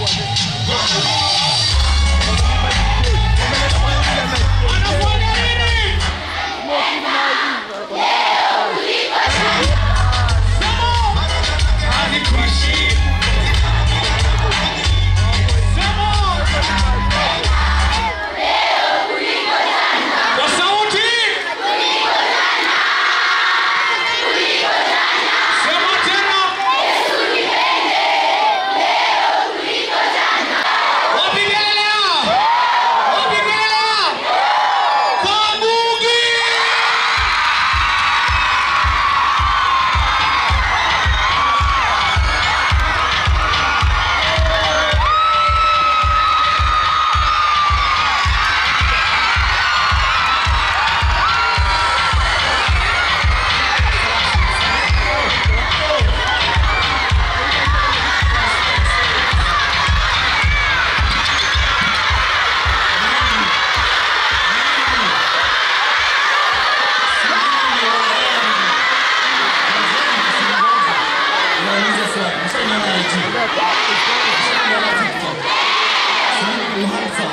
Kwa sauti. Sema tena. Wapi kelele? Wapi kelele? Kabugi. Nauliza swali. Mshaniona IG? Mshaniona TikTok? Sijui uhandsome.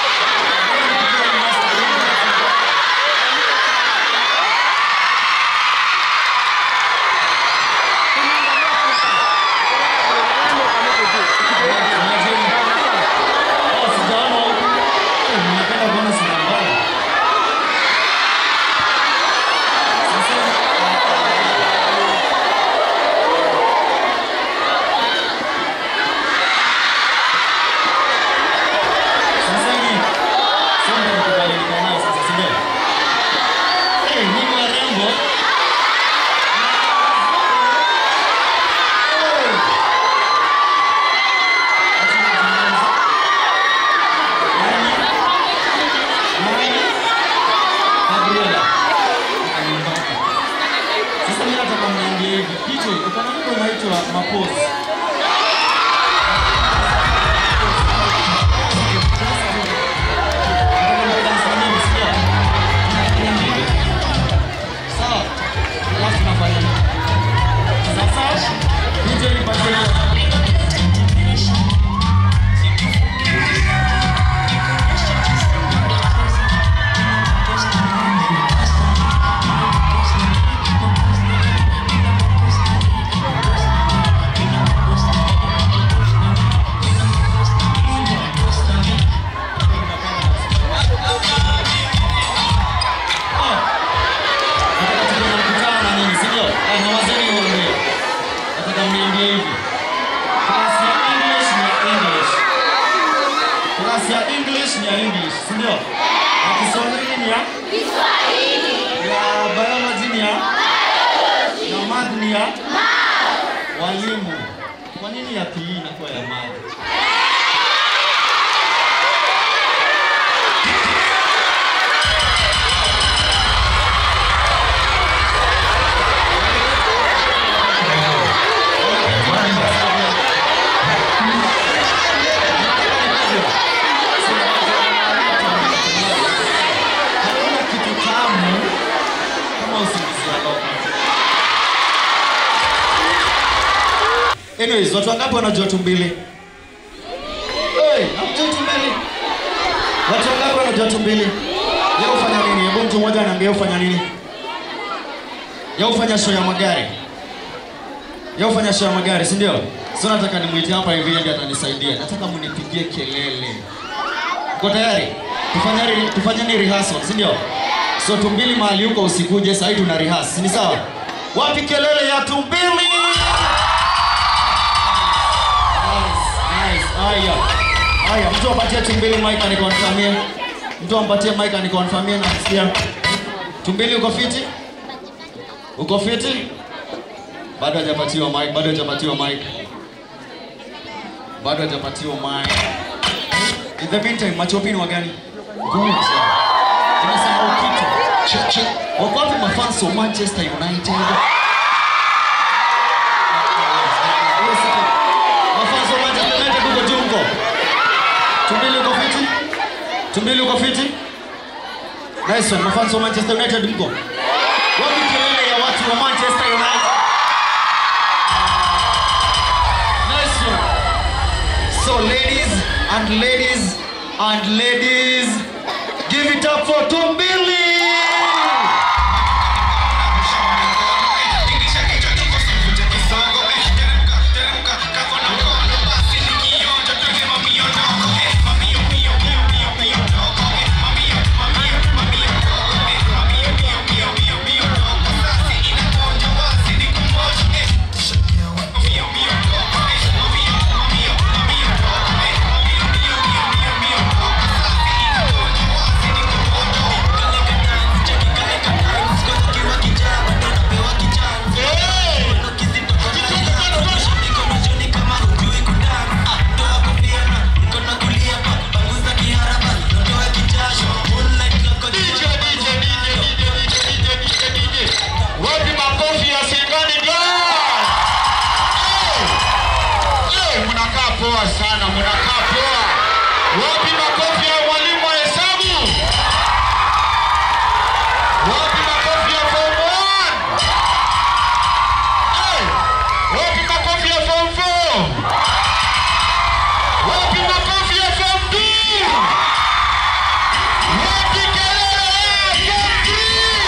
Oh, sijaona huku. Eh, ninapenda kuona sura mbaya. Sasa, Sasa hivi Simba nikubadilika nao sasa, si ndio? Eh, nyinyi warembo. Eh. Acha nizungumze. Nani? Nani? Gabriela. Akanibaka. Sasa mimi nataka mniambie hivi, hicho uko na wimbo unaitwa Mapozi. Sawa. Alafu tunafanya nini? Sasa DJ nipatie Nataka tuwe na mkutano na nini, si ndio? Ah, na wazee niwaambie. Nataka mniambie hivi. Class ya English ni ya English. Class ya English ni ya English, si ndio? Na Kiswahili ni ya ya biology ni ya na math ni ya walimu. Kwa nini ya PE inakuwa ya math? Hakuna kitu tamu kama usingizi wa roho. Anyways, watu wangapi wanajua tumbili? Hey, hamjui tumbili? Watu wangapi wanajua tumbili? Yeye hufanya nini? Hebu mtu mmoja aniambie hufanya nini? Yeye hufanya show ya magari. Yeye hufanya show ya magari, si ndio? Sio nataka nimwite hapa hivi ndiye atanisaidia. Nataka mnipigie kelele. Uko tayari? Tufanyeni tufanyeni rehearsal, si ndio? So tumbili mahali huko usikuje, sasa hivi tuna rehearse. Ni sawa? Wapi kelele ya tumbili? Nice, nice. Haya. Haya, mtu apatie tumbili mic anikonfirmie. Mtu ampatie mic anikonfirmie na kusikia. Tumbili uko fiti? Uko fiti? Bado hajapatiwa mic, bado hajapatiwa mic. Bado hajapatiwa mic. In the meantime, machopini wa gani? Good. Tunasahau kitu. Che- che- Wako wapi mafans wa Manchester United? Mafans wa Manchester United huko juu huko. Tumbili uko fiti? Tumbili uko fiti? Nice one. Mafans wa Manchester United mko? Wapi kelele ya watu wa Manchester United? Nice one. So So ladies and ladies and ladies, give it up for Tumbili. Wapi makofi ya Singani Girls? Eh, eh, mnakaa poa sana, mnakaa poa. Wapi makofi ya mwalimu wa hesabu? Wapi makofi ya form 1? Eh, wapi makofi ya form 4? Wapi makofi ya form 2? Wapi kelele ya form 3?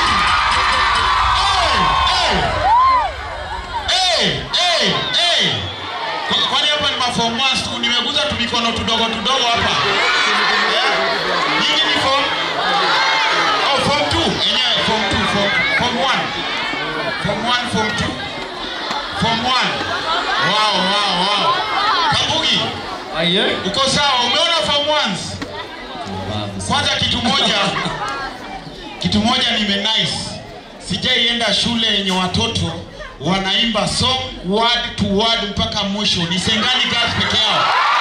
Hey, hey, hey. Kwa- Kwani hapa ni maform one tu, nimeguza tu mikono tudogo tudogo hapa. Eh? Nyinyi ni form Oh, form two. Enyewe form two, form, form one. Form one, form two. Form one. Wow, wow, wow. Kabugi, Aye. uko sawa? Umeona form ones? Kwanza kitu moja, kitu moja nime nice. Sijaienda shule yenye watoto wanaimba song word to word mpaka mwisho. Ni Sengani Girls peke yao.